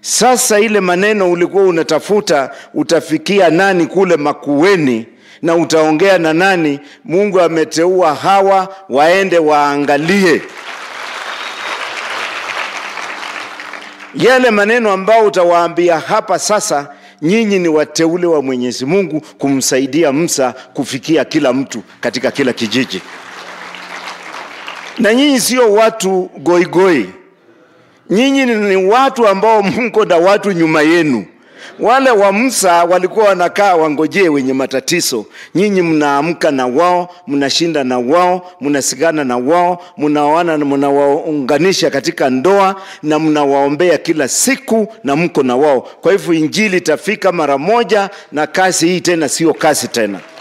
Sasa ile maneno ulikuwa unatafuta utafikia nani kule Makueni na utaongea na nani? Mungu ameteua hawa waende waangalie yale maneno ambao utawaambia hapa sasa. Nyinyi ni wateule wa Mwenyezi Mungu kumsaidia Musa kufikia kila mtu katika kila kijiji, na nyinyi sio watu goigoi goi. Nyinyi ni watu ambao mko na watu nyuma yenu. Wale wa Musa walikuwa wanakaa wangojee wenye matatizo. Nyinyi mnaamka na wao, mnashinda na wao, mnasigana na wao, mnaoana na mnawaunganisha katika ndoa na mnawaombea kila siku na mko na wao. Kwa hivyo injili itafika mara moja, na kazi hii tena sio kazi tena.